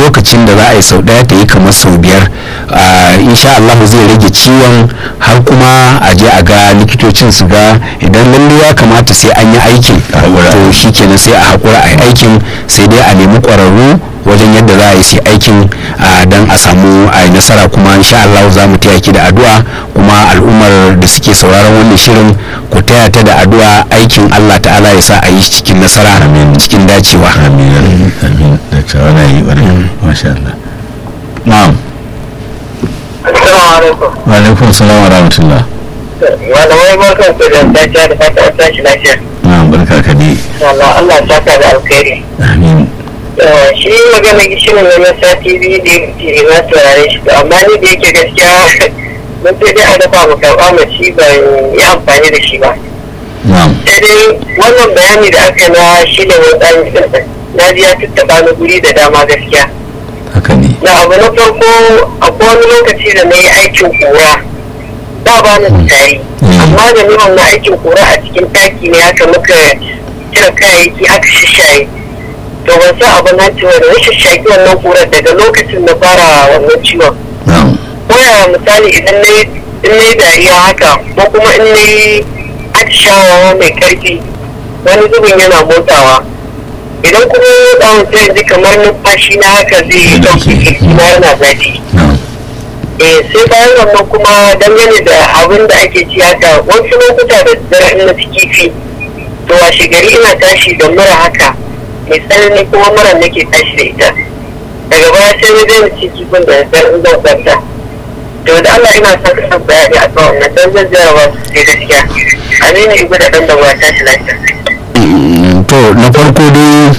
lokacin da za a yi sau ɗaya ta yi kamar sau biyar insha Allah zai rage ciwon har kuma a je a ga likitocin su ga idan lalle ya kamata sai an yi aikin to shi kenan sai a haƙura a yi aikin sai dai a nemi ƙwararru wajen yadda za a yi aikin don a samu a yi nasara kuma insha Allah za mu taya ki da addu'a kuma al'ummar da suke sauraron wannan shirin ku taya ta da addu'a aikin Allah ta'ala ya sa a yi cikin nasara cikin dacewa amin amin da tsawon yi wani masha Allah na'am Assalamu alaikum. wa alaikum salam wa rahmatullah Malamai barkan ku da dajiya da fata an tashi lafiya. na'am barka ka dai Allah Allah ya saka da alkhairi. amin Shi magana gishirin na na sati biyu da yake na turare shi to amma ni da yake gaskiya mun sai dai a dafa mu karɓa mu ci ban yi amfani da shi ba. na'am Sai dai wannan bayani da aka na shi da wani ɗan na ji ya tattaɓa ni guri da dama gaskiya. haka ne na abu na farko akwai wani lokaci da na yi aikin kura ba ba na tari amma da ni wannan aikin kura a cikin taki ne haka muka cire kayayyaki aka shishaye to ban san abin nan ciwon da rashin shaki wannan kurar daga lokacin na fara wannan ciwon na'am ko ya misali idan na yi in na yi dariya haka ko kuma in na yi atishawa mai karfi wani zubin yana motsawa idan kuma ya tsawon sai ji kamar numfashi na haka zai ɗauki jiki na yana zafi na'am eh sai bayan wannan kuma dangane da abin da ake ci haka wasu lokuta da dare in na ci kifi to washe gari ina tashi da mura haka mai tsanani kuma mura nake tashi da ita daga baya sai na daina ci kifin da dare in zan kwanta to da Allah ina son ka san bayani a kan wannan dan zan jarawa su sai gaskiya aminu ibu da dan da wa tashi lafiya Mm, to na farko dai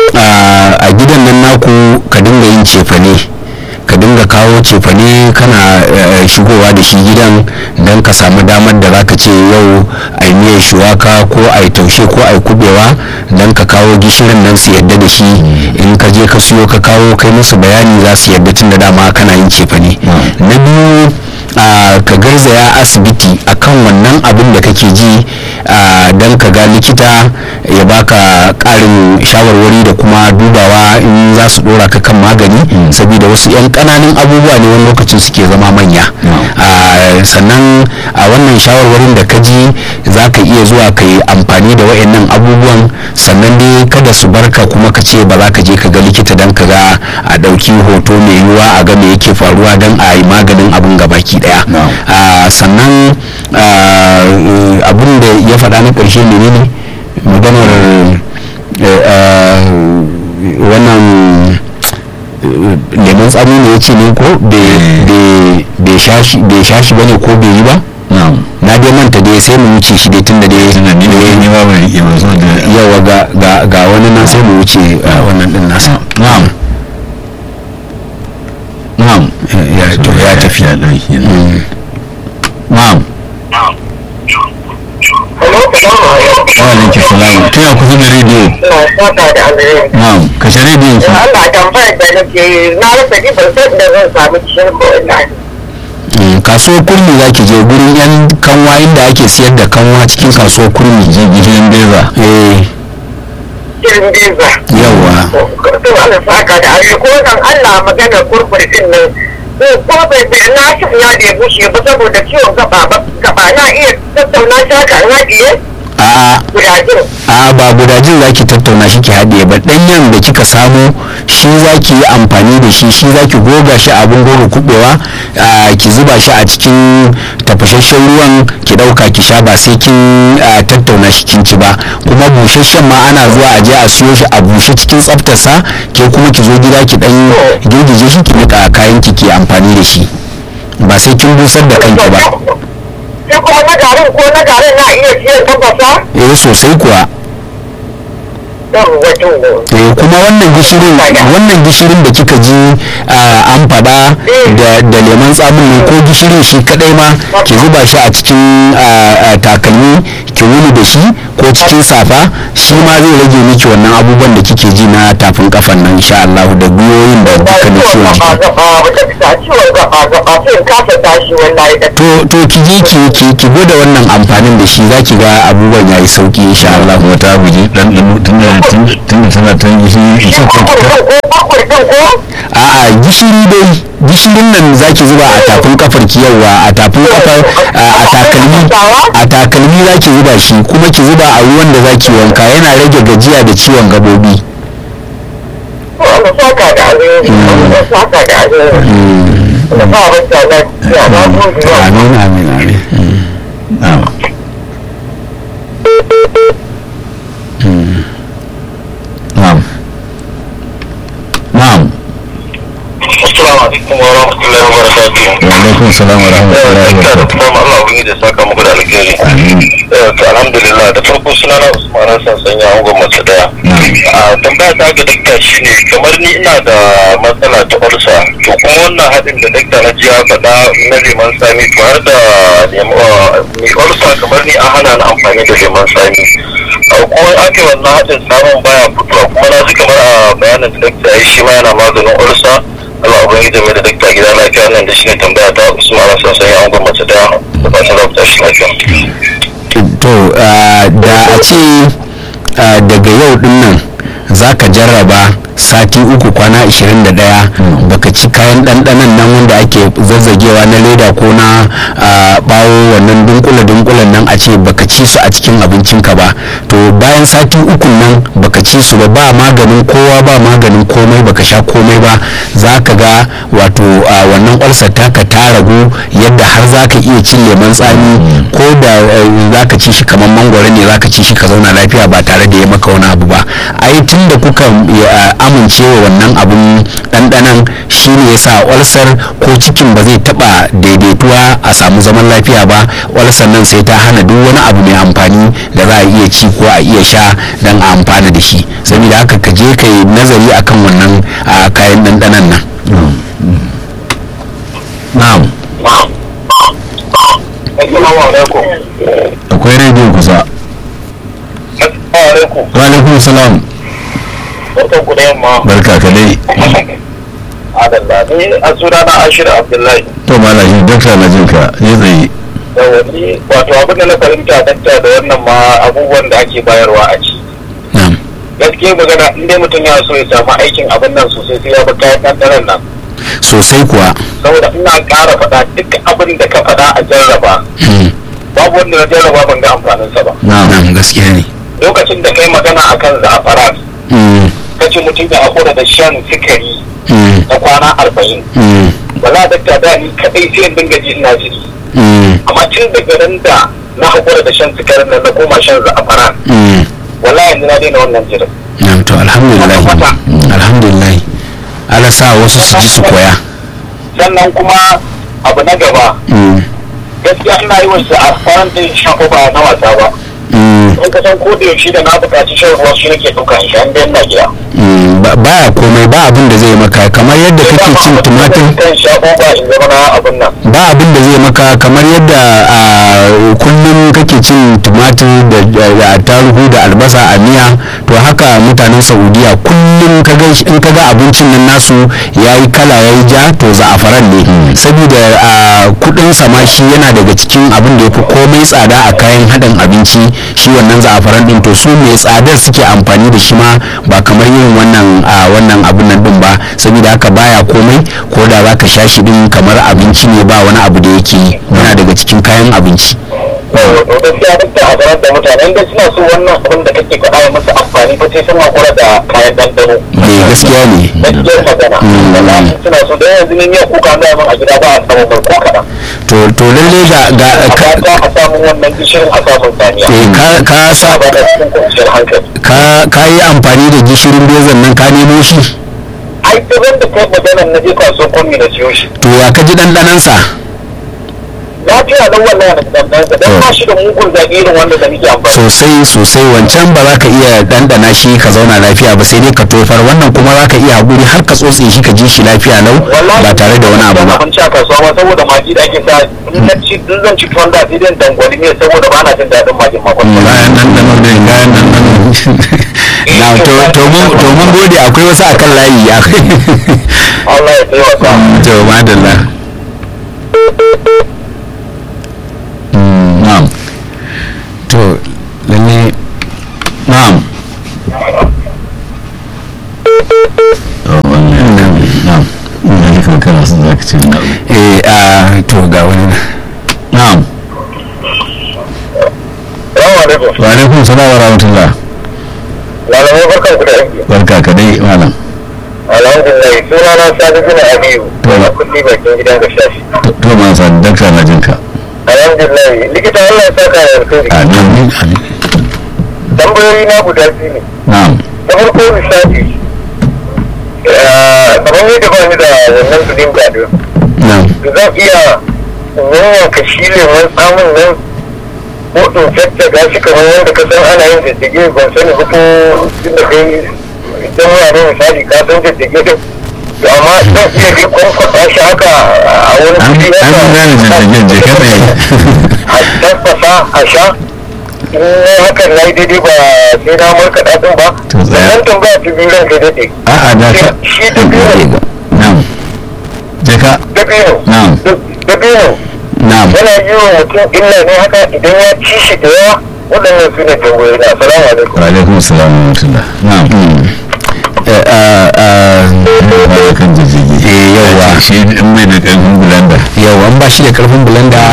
a- a gidan nan naku ka dinga yin cefane ka dinga kawo cefane kana eh, shigowa da shi gidan don ka samu damar da zaka ce yau a yi miyar shuwaka ko a yi taushe ko a yi kubewa don ka kawo gishirin nan su yadda da shi in ka je ka siyo ka kawo kai musu bayani za su yadda tun da dama kana yin cefane na biyu a ka garzaya asibiti akan wannan abin da kake ji don ka ga likita ya baka karin shawarwari da kuma dubawa in za su dora ka kan magani saboda wasu 'yan kananan abubuwa ne wani lokacin suke zama manya Ah, sannan a wannan shawarwarin da ka ji za ka iya zuwa ka yi amfani da wayannan abubuwan sannan dai kada su barka kuma ka ce ba za ka je ka ga likita don ka ga a ɗauki hoto mai yiwuwa a ga me yake faruwa don a yi maganin abin gabaki daya No. Ah, sannan ah, abin da ya faɗa na ƙarshe menene maganar eh, ah, wannan eh, lemon tsami ne ya ce ne ko bai sha shi ba ne ko bai yi ba na'am na dai manta dai sai mu wuce shi dai tunda dai tunda ni ne ni ma ban rike ba so da yawa ga ga ga wani nan sai mu wuce ah, wannan din nasa na'am na'am ya to ya tafi ya dauki na'am Hello, salamu alaikum. wa alaikum salam tana kusa da rediyo Ina saka da alheri. na'am kashe rediyon ki Allah tambayar da nake yi na rasa ji ban san da zan samu cikin ko ina Mm, kasuwar kurmi za ki je gurin yan kanwa inda ake siyar da kanwa cikin kasuwar kurmi je gidan beza eh cikin biza. yawa To Allah saka da alheri ko zan Allah magana kurkur din nan. Ko ko bai bai na shi ya da ya bushe ba saboda ciwon gaba ba gaba na iya tattauna shi haka in haɗiye a gudajin. a ba gudajin za ki tattauna shi ki haɗe ba ɗanyen da kika samu shi za ki yi amfani da shi shi za ki goga shi abin goga kuɓewa a, ki zuba shi a cikin tafashashen ruwan ki ɗauka ki sha ba sai kin a, tattauna shi kin ci ba kuma busasshen ma ana zuwa a je a siyo shi a bushe cikin tsaftarsa ke kuma ki zo gida ki ɗan girgije shi ki niƙa kayan ki ki amfani da shi ba sai kin busar da kanki ba Sai kuma na garin ko na garin na iya siyan tafasa? eh sosai kuwa Yawwa to. eh kuma wannan gishirin wannan gishirin da kika ji ah, an faɗa da da lemon tsamin nan ko gishirin shi kadai ma ki zuba shi a cikin ah, ah, takalmi ki wuni da shi ko cikin safa shi ma zai rage miki wannan abubuwan da kike ji na tafin kafan nan insha Allah da gwiwoyin da dukkanin ciwon jiki to to ki je ki ki ki gwada wannan amfanin da shi zaki ga abubuwan yayi sauki insha Allah kuma ta guji dan dan tunda tunda tana ta yi shi isa ko ta ɗin ko a'a gishiri dai gishirin nan zaki zuba a tafin kafar ki yawa a tafin kafar a a takalmi a takalmi zaki zuba shi kuma ki zuba a ruwan da zaki wanka yana rage gajiya da ciwon gabobi Allah saka da alheri Allah saka da alheri Allah sa wata lafiya na gode wa amin amin amin na'am na'am na'am Assalamu alaikum wa rahmatullahi wa barakatuh. wa alaikum salam wa rahmatullahi wa Ina da barakatuh kuma Allah ubangiji da saka muku da alheri. amin Eh, to alhamdulillah da farko suna na Usman Hassan sanya angon mace daya. na'am A tambaya ta ga dakta shine kamar ni ina da matsala ta ulsa to kuma wannan haɗin da dakta na ji ya faɗa na leman sami to har da lemo- ah, mai ulsa kamar ni an hana ni amfani da leman sami. A kuma ake wannan haɗin samun baya fitowa kuma na ji kamar a bayanin da dakta ya yi shi ma yana maganin ulsa. Allah ubangiji mai da dakta gida lafiya nan da shi ne tambaya ta Usman Hassan sanya angon mace daya da fatan za ku tashi lafiya. to ah, da a ce ah, daga yau din nan za ka jarraba sati uku kwana 21 baka ci kayan ɗanɗanon nan wanda ake zazzagewa na leda ko na ah, bawo wannan dunkule-dunkulen nan a ce baka ci su a cikin abincinka ba to bayan sati uku nan baka ci su ba ba maganin kowa ba maganin komai baka sha komai ba za ka ga wato ah, wannan ulcer taka ta ragu yadda har za ka iya cin lemon tsami ko da eh, za ka ci shi kamar mangwaro ne za ka ci shi ka zauna lafiya ba tare da ya maka wani abu ba ai tun da kuka eh, amince wa wannan abun ɗanɗanan shi ne ya sa ulcer ko cikin ba zai taɓa daidaituwa a samu zaman lafiya ba ulcer nan sai ta hana duk wani abu mai amfani da za a iya ci ko a iya sha don a amfana da shi saboda haka ka je ka yi nazari akan wannan ah, kayan ɗanɗanan nan na'am Assalamu alaikum. akwai rediyo kusa Assalamu alaikum. wa alaikum salam Barkan ku da yamma. barka ka dai Adalla ni a suna na Ashir Abdullahi. to malaji dakta na jinka ya tsaye Da wani wato abin da na fahimta dakta da wannan ma abubuwan da ake bayarwa a ci. na'am Gaskiya magana in dai mutum ya so ya samu aikin abin nan sosai sai ya bi kayan ɗanɗanon nan. sosai kuwa Saboda ina ƙara faɗa duk abin da ka faɗa a jarraba. Hmm. Babu wanda na jarraba ban ga amfaninsa ba. na'am na'am gaskiya ne Lokacin da kai magana akan za'afaran Hmm. kace mutum ya hakura da shan sikari Hmm. na kwana arba'in. Hmm. Wala dakta da ni kaɗai sai in dinga ji ina jiri. Hmm. amma tun daga ran da na haƙura da shan sikarin nan na koma shan za'afaran Hmm. wallahi yanzu na daina wannan jirin na'am to alhamdulillah alhamdulillah ala sa wasu su ji su koya sannan kuma abu na gaba Hmm. gaskiya ina yi wasu a faran din shan ba na wasa ba Hmm. in ka san ko da yaushe da na buƙaci shan ruwa shi nake ɗauka in sha in dai ina gida Hmm. Ba- baya komai ba abin da zai maka kamar yadda kake cin tumatir kan sha ba in zama na abin nan ba abin da zai maka kamar yadda a kullum kake cin tumatir da da attarugu da albasa a miya to haka mutanen saudiya kullum ka ga in ka ga abincin nan nasu yayi kala yayi ja to za'afaran ne saboda a kudin sama shi yana daga cikin abin da yafi komai tsada a kayan haɗin abinci shi wannan za'afaran din to su mai tsadar suke amfani da shi ma ba kamar yin wannan a wannan abin nan din ba saboda haka baya komai ko da za ka sha shi din kamar abinci ne ba wani abu da yake yi yana daga cikin kayan abinci to gaskiya duk da hazarar da mutane inda suna so wannan abin da kake faɗa ya musu amfani fa sai sun haƙura da kayan ɗanɗano ne gaskiya ne gaskiyar magana wallahi suna so da yanzu ne miya kuka na yaman a gida ba a samu mai ko kaɗan to to lalle ga ga ka, ka a samu wannan gishirin a samun saniya eh, ka ka sa ba da cikin kwanciyar hankali ka ka yi amfani da gishirin bezan nan ka nemo shi ai ta da kai maganar na je kasuwar kwami na siyo shi to ya ka ji ɗanɗanansa lafiya don wannan da ɗanɗansa don ba shi da mugun zaɓi irin wanda da muke amfani sosai sosai wancan ba za ka iya ɗanɗana shi ka zauna lafiya ba sai dai ka tofar wannan kuma za ka iya haƙuri har ka tsotse shi ka ji shi lafiya lau ba tare da wani abu ba abinci a kasuwa ma saboda magi da ake sa in na ci in zan ci tuwon da sai dai dangwali ne saboda ba na jin daɗin magin makon bayan nan da nan bayan nan nan na to to mun to mun gode akwai wasu akan layi akwai Allah ya taimaka to madalla na'am to lalle na'am to wannan su za ka ce na eh a to ga wani na. na'am Salamu alaikum. wa alaikum salam wa rahmatullah Malamai barkan ku da aiki. barka ka dai malam Alhamdulillah suna na Sadi bin Aliyu. To. kulli bakin gidan ga shashi. To- to ma sa dakta na jinka Alhamdulillah likita Allah ya saka da alkhairi. amin amin Tambayoyi na guda biyu ne. na'am Na farko misali. eh, Kamar yadda ba ni da wannan kudin gado. na'am Zan iya yanyanka shi lemon tsamin nan ko in jajjaga shi kamar yadda ka san ana yin jajjage ban sani ba ko inda kai idan wani misali ka san jajjage din to amma zan iya dai kwankwasa shi haka a wani an fili an gane jajjagen je ka tsaye a tabbasa a sha in na hakan na yi daidai ba sai na markaɗa ɗin ba To tsaya. sannan tambaya ta biyu ran kai daɗe a'a da ka shi da biyu na'am je ka da biyu na'am da biyu na'am yana yi wa mutum illa ne haka idan ya ci shi da yawa waɗannan su ne tambayoyi na assalamu alaikum wa alaikum salam wa rahmatullah na'am Eh, ah, ah, ba kan jijjigi Eh, yawwa. shi in mai da karfin bulanda yau an ba shi da karfin bulanda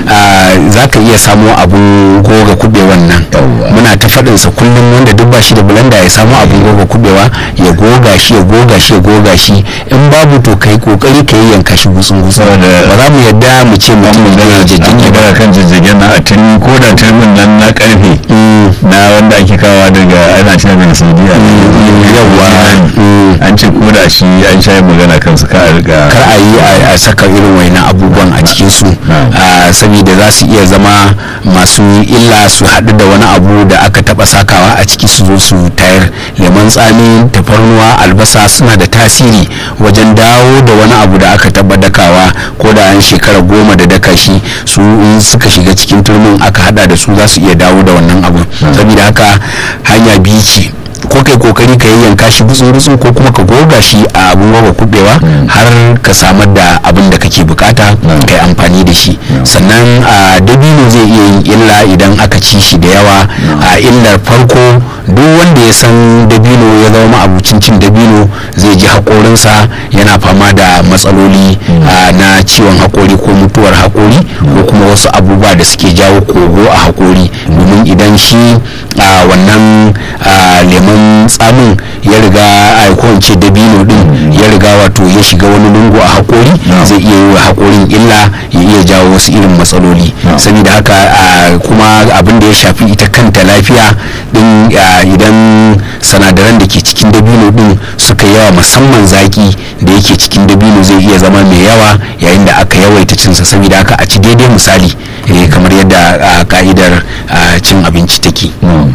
za ka iya samo abun goga kubewan nan Yawwa. muna ta faɗinsa kullum wanda duk ba shi da bulanda ya samu abun goga kubewa ya goga shi ya goga shi ya goga shi in babu to kai kokari ka yi yanka shi gutsun gutsun Saboda- ba za mu yadda mu ce mutum ya an jijjigi ba magana kan jijjigen na a tun ko da turmin nan na karfe na wanda ake kawa daga ana cewa daga saudiya yawwa. Mm. an ce ko da shi an sha yin magana kansu ka a riga kar a yi a- a saka irin wainan abubuwan a cikin su ah, saboda za su iya zama masu illa su haɗu da wani abu da aka taɓa sakawa a ciki su zo su tayar lemon tsami tafarnuwa albasa suna da tasiri wajen dawo da wani abu da aka taɓa dakawa ko da an shekara goma da daka shi su in suka shiga cikin turmin aka hada da su za su iya dawo da wannan abu saboda haka hanya biyu ce ko kai kokari ka yanka shi gutsun gutsun ko kuma ka goga shi a abun goga kubewa har ka samar da abin da kake bukata kai amfani da shi sannan a dabino zai iya yin illa idan aka ci shi da yawa a illar farko duk wanda ya san dabino ya zama ma'abucin cin dabino zai ji haƙorinsa yana fama da matsaloli a, na ciwon haƙori ko mutuwar haƙori ko kuma wasu abubuwa da suke jawo kogo a haƙori domin idan shi a wannan a, lemon tsamin ya riga a ko in ce dabino din ya riga wato ya shiga wani lungu a haƙori zai iya yi wa haƙorin illa ya iya jawo wasu irin matsaloli saboda haka a, kuma abin da ya shafi ita kanta lafiya din a, idan sanadaran da ke cikin dabino din suka yawa musamman zaki da yake cikin dabino zai iya zama mai yawa yayin da aka yawaita cinsa saboda haka a ci daidai misali eh, kamar yadda a, ka'idar a, cin abinci take na'am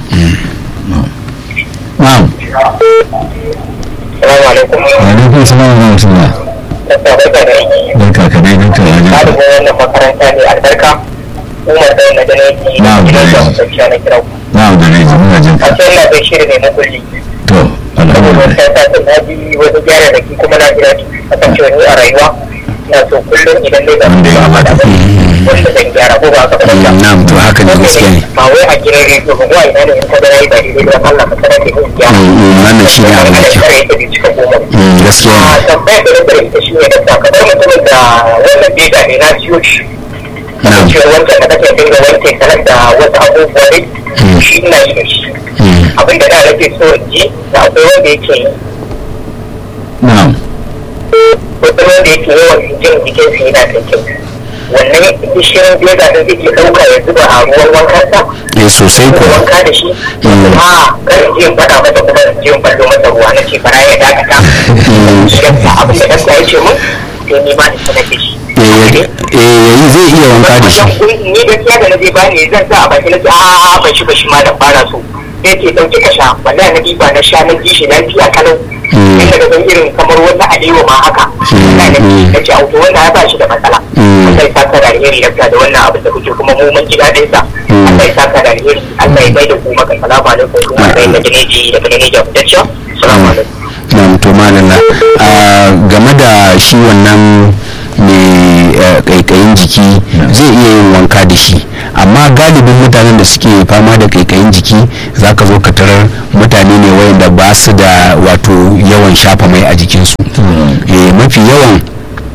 na'am assalamu alaikum wa alaikum salam wa rahmatullah Dokta, barka da aiki. barka ka dai dakta na jinka Ɗalibin wannan makaranta ne albarka umar da na gane ki Na'am, gidan da da rai. kwanciya na kira ku na'am da rai muna jinka a cikin na bai shirin ne na kulli to saboda alhamdulillah wata ta ta na ji wani gyara da ki kuma na jira ki a kan cewa ni a rayuwa na so kullum idan dai ga Wanda ya ba kamata. da wanda zan gyara ko ba ka ba Mm, na'am to haka ne gaskiya ne ba wai a gidan rediyo ba wai ina ne in ka ga yayi ba daidai ba Allah ka sanar da gaskiya Mm, mm, wannan shi ne abu mai kyau kare ta bi cika goma Mm, gaskiya a ne tambayar da nake da ita shi ne da kamar mutumin da wannan beta ne na siyo shi na'am cewa wancan da kake dinga wanke sanar da wasu abubuwa ne shi ina yi da shi Mm, abin da da nake so in ji da akwai wanda yake yi na'am wasu wanda yake yawan jin jikinsa yana da kyau wannan gishirin beta da zai iya ɗauka ya zuba a ruwan wankansa eh sosai ko kuwa wanka da shi kuma kan je in faɗa masa kuma in je in ballo masa ruwa na ce fara ya dakata yadda abin da ɗansa ya ce mun sai ni ma da sanar da shi eh eh, zai iya wanka da shi ni gaskiya da na je bani zan sa a baki na ce a ban shi ba shi ma da fara so sai ce ɗauki ka sha wallahi na ɗiba na sha na ji shi lafiya kalau Mm. inda da zan irin kamar wata alewa ma haka wallahi na ji na ce auto wannan ya ba shi da matsala Mm. Allah ya saka da alheri da da wannan abin da kuke kuma mu mun ji daɗin sa Allah ya saka da alheri Allah ya bai da ku maka salamu alaikum kuma bai da gineji da gineji da fitacciya salamu alaikum na'am to malala a game da shi wannan mai eh, kaikayin jiki zai iya yin wanka da shi amma galibin mutanen da suke fama da kaikayin jiki za ka zo ka tarar mutane ne wayanda ba su da wato yawan shafa mai a jikinsu eh, mafi yawan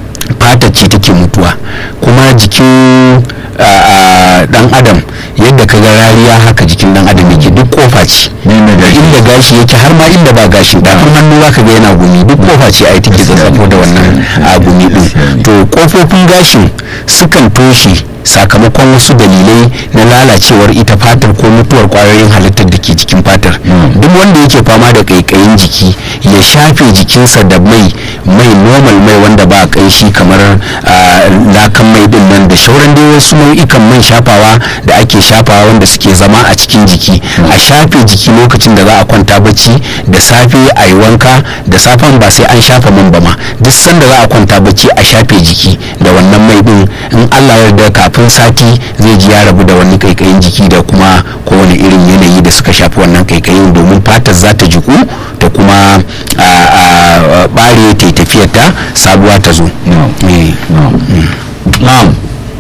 fatar ce take mutuwa kuma jikin dan adam yadda ka ga rariya haka jikin dan adam yake duk kofa ce da inda gashi yake har ma inda ba gashin tafin hannu za ka ga yana gumi duk kofa ce ai take zazzafo da wannan a gumi din to kofofin gashin sukan toshe sakamakon wasu dalilai na lalacewar ita fatar ko mutuwar kwayoyin halittar da ke jikin fatar duk wanda yake fama da kaikayin jiki ya shafe jikinsa da mai mai normal mai wanda ba kanshi kamar lakan mai din nan da shauran dai wasu nau'ikan man shafawa da ake shafawa wanda suke zama a cikin jiki a shafe jiki lokacin da za a kwanta bacci da safe a yi wanka da safen ba sai an shafa man ba ma duk sanda za a kwanta bacci a shafe jiki da wannan mai din in allah yarda kafin sati zai ji ya rabu da wani kaikayin jiki da kuma kowane irin yanayi da suka shafi wannan kaikayin domin fatar za ta jiku da kuma bare ta tafiyar ta sabuwa ta zo na'am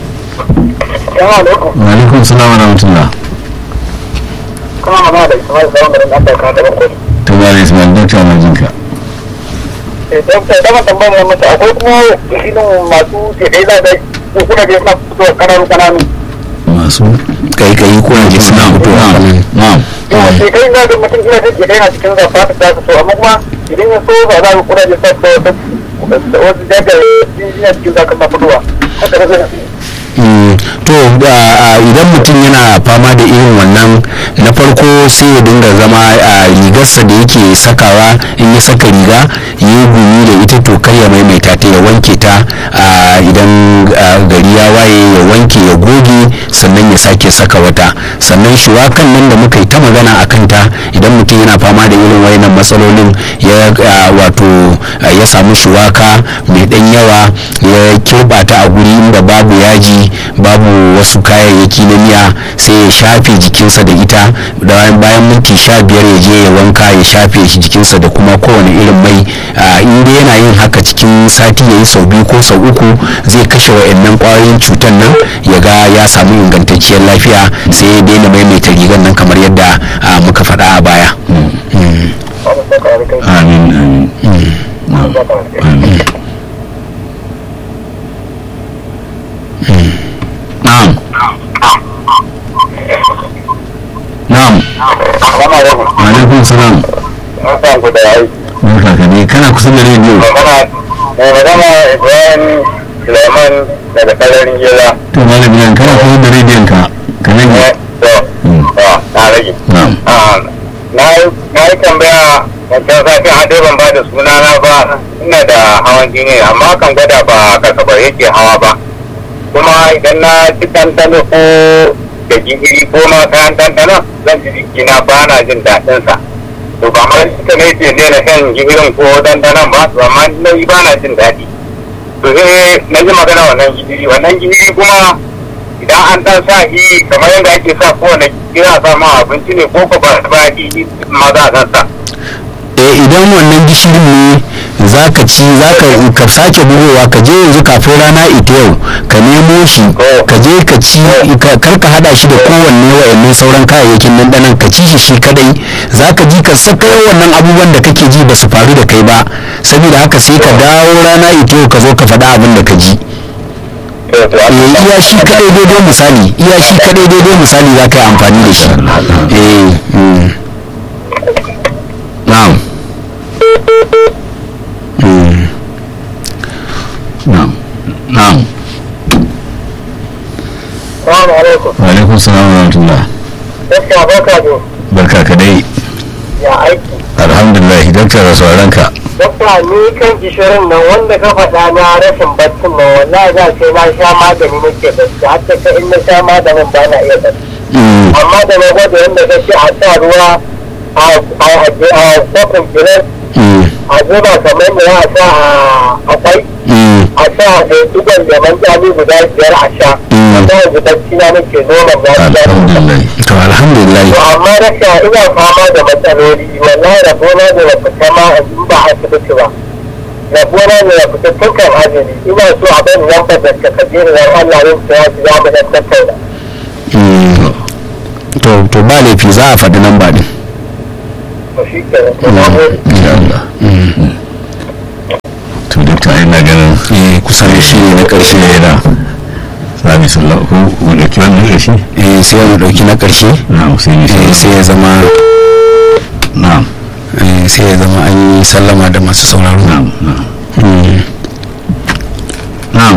alaikum salam wa rahmatullah kuma magana da ismail da wanda da aka kawo da bakwai to ba da ismail dokta na jinka dokta dama tambayar mata akwai kuma irin masu tedai za da kuna da suna fito kananu kananu masu kaikayi ko na jiki suna fitowa na'am yawa sai kai na da mutum ina jin tedai na cikin zafa ta ta fito amma kuma idan ya so ba za ku kuna da sa fito wasu jajaye yana cikin zaka ma fitowa haka da zai to idan mutum yana fama da irin wannan na farko sai ya dinga zama a rigarsa da yake sakawa in ya saka riga ya yi gumi da ita to kar ya maimaita ta ya wanke ta idan gari ya waye ya wanke ya goge sannan ya sake saka wata sannan shuwakan nan da muka yi ta magana a kanta idan mutum yana fama da irin wayannan matsalolin ya wato ya samu shuwaka mai dan yawa ya kirba ta a guri inda babu yaji babu wasu kayayyaki na miya sai ya shafe jikinsa da ita bayan minti sha biyar ya je ya wanka ya shafe shi jikinsa da kuma kowane irin mai in dai yana yin haka cikin sati ya yi sau biyu ko sau uku zai kashe wa'annan kwayoyin cutar nan ya ga ya samu ingantacciyar lafiya sai ya daina maimaita rigar nan kamar yadda muka faɗa a baya amin amin amin na'am na'am alaikum salam barka ka ne kana kusa da rediyo magana ibrahim suleiman daga sararin gila to malam yan kana kusa da rediyon ka ka rage na rage na yi tambaya wancan safin haɗe ban ba da sunana ba ina da hawan jini amma kan gwada ba kasabar yake hawa ba kuma idan na ci ɗanɗano ko da gishiri ko ma kayan ɗanɗano zan ji jikina ba na jin daɗinsa to ba ma ita ne ce ne na shan gishirin ko ɗanɗanon ba to amma na yi ba na jin daɗi to sai na ji magana wannan gishiri wannan gishiri kuma idan an ɗan sa shi kamar yadda ake sa kowane gishiri sa ma abinci ne ko ko ba ba shi ma za a sa idan wannan gishirin ne za ka ci za ka sake bugowa ka je yanzu kafin rana ita yau ka nemo shi ka je ka ci kar ka hada shi da kowanne wa'annan sauran kayayyakin nan ka ci shi shi kadai za ka ji ka saka wannan abubuwan da kake ji ba su faru da kai ba saboda haka sai ka dawo rana ita yau ka zo ka faɗa abin da ka ji iya shi kadai daidai misali iya shi kadai daidai misali za ka yi amfani da shi eh na'am na'am na'am Assalamu alaikum. wa alaikum salam wa rahmatullah Gaskiya barka da barka ka dai ya aiki. alhamdulillah dokta da sauran ka Dokta ni kan gishirin nan wanda ka faɗa na rashin baccin nan wallahi za ce na sha magani nake bacci har ta kai in na sha maganin ba na iya bacci. Amma da na gwada yadda ka ce a sa ruwa a kofin gilas a zuba kamar da ya sa a kwai a sa da duban leman jami guda biyar a sha. Wanda yanzu bacci na nake noma na alhamdulillah to alhamdulillah to amma rasha ina fama da matsaloli wallahi rabona da na fita ma a ba asibiti ba rabona da na fita tun kan azumi ina so a bani lambar da ka kaje da yan Allah yin tsaya su ya mu da tattauna to to ba laifi za a faɗi nan ba din to shi ke nan to na gode insha Allah to dai ta ina ganin eh kusan shi ne na ƙarshe da sami sallah ko mu dauki wannan ƙarshe eh sai mu dauki na ƙarshe na sai ni eh sai ya zama na eh sai ya zama an yi sallama da masu sauraro na na Mm. na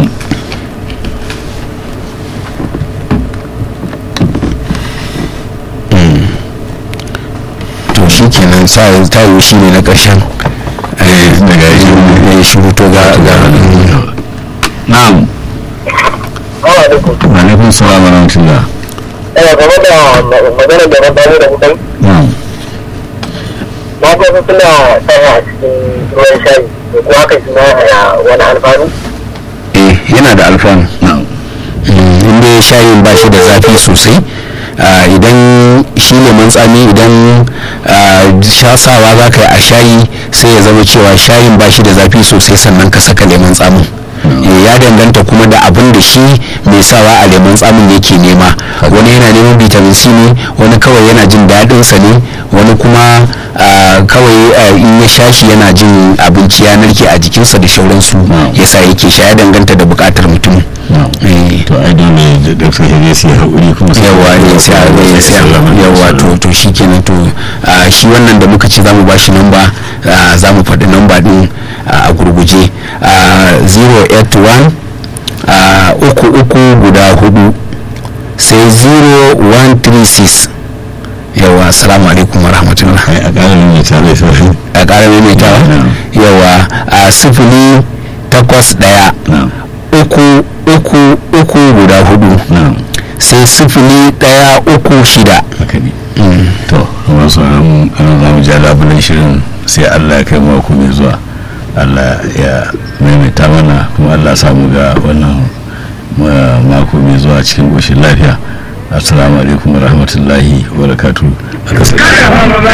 to shi kenan sa ta yi shi ne na ƙarshen eh daga yi eh shiru to ga ga na'am Awa da ku. wa alaikum salam wa rahmatullah Ina game da maganar da na bayar da kuɗin. na'am Na ga wasu suna sanya a cikin ruwan shayi. To kuwa haka shi ma yana wani alfanu. eh yana da alfanu na'am inda ya shayin ba shi da zafi sosai ah, idan shi lemon tsami idan ah, shasawa za ka yi a shayi sai ya zama cewa shayin ba shi da zafi sosai sannan ka saka lemon tsamin Eh, ya danganta kuma da abin da shi mai sawa a lemon tsamin yake nema wani yana neman vitamin c ne wani kawai yana jin daɗinsa ne wani kuma ah, kawai ah, in ya sha shi yana jin abinci ya narke a jikinsa da shauransu yasa yake sha ya danganta da buƙatar mutum na'am Eh. to ai dole da doktor ya sai haƙuri kuma sai yawa ne sai a zai sai a- yawa to to shi kenan to ah, shi wannan da muka ce za mu ba shi namba ah, za mu faɗi namba ɗin ah, a gurguje ah, 081 ah, uku uku guda hudu sai 0136 yawa assalamu alaikum wa rahmatullah ai a ƙara nuna ta zai sauran a ƙara maimaitawa Na'am. yawa a sifili takwas ɗaya na'am uku uku uku guda hudu na'am sai sifili ɗaya uku shida haka ne to kuma sauran ana za mu ja labulen shirin sai allah ya kai mako mai zuwa allah ya maimaita mana kuma allah ya samu ga wannan ma- mako mai zuwa cikin ƙoshin lafiya assalamu alaikum wa rahmatullahi wa barakatuhu